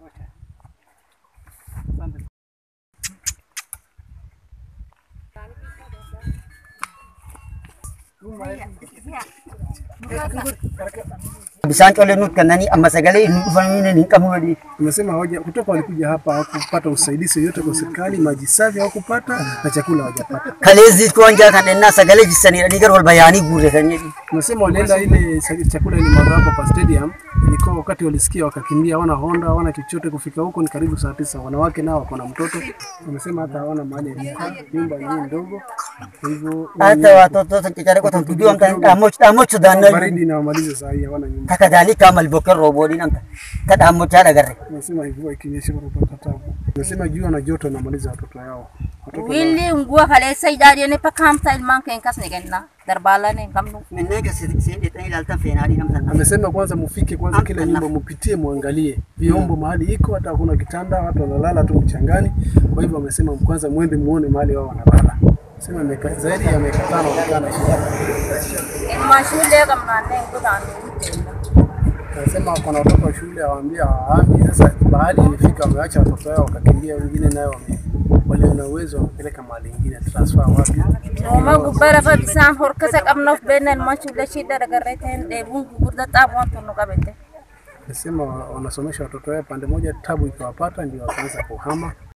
Bishaan colee nuti kennanii amma sagalee inni dhufanii hin qabnu wadii. Umesema hawaja kutoka walikuja hapa hawakupata usaidizi yoyote kwa serikali, maji safi hawakupata na chakula hawajapata. Kaleezii kuwanja kan ennaa sagalee jissanii dhanii gara wal bayaanii guurratanii. Umesema walienda ile sa- chakula ilimwaga hapo kwa stadium, ilikuwa wakati walisikia wakakimbia, hawana honda hawana chochote. Kufika huko ni karibu saa tisa. Wanawake nao wako na mtoto, wamesema hata hawana mahali ya kukaa, nyumba yenyewe ndogo, kwa hivyo Hata watoto caccare qotan tudduu amta dhaamoch dhaamochu daannoo baridi inawamaliza saa hii, hawana nyumba. takka daalii kaamal bokkeen rooboodhiin amta ta dhaamochaa dhagarre. Umesema mvua ikinyesha wanapata tabu. Umesema jua na joto inamaliza watoto yao. Watoto Willi ngua kaleessa ijaareen pakkaamsa ilmaan keen kas ni kenna darbaalaan hin qabnu. Minnee keessatti siin dheexanii ilaaltan feenaadhiin amtan. amesema kwanza mufike kwanza kila nyumba mupitie muangalie vyombo mahali iko, hata hakuna kitanda, watu wanalala tu mchangani. Kwa hivyo amesema kwanza mwende muone mahali wao wanalala. Sema miaka zaidi ya miaka tano wamekaa na shida. Ilmaan shullee qabnaannee godhaannee. Anasema kuna watoto wa shule hawaambia hawahami. Sasa bahali ilifika wameacha watoto wao wakakimbia, wengine nayo wame walio na uwezo wamepeleka mahali ingine transfer wapi. Nooma gubbaa lafa bisaan horkasa qabnuuf beekna ilmaan shullee shidda dagarree ta'een dheebuun gurgurda xaabuun tunnu qabette. Anasema wanasomesha watoto wao pande moja, tabu ikiwapata ndio wakaanza kuhama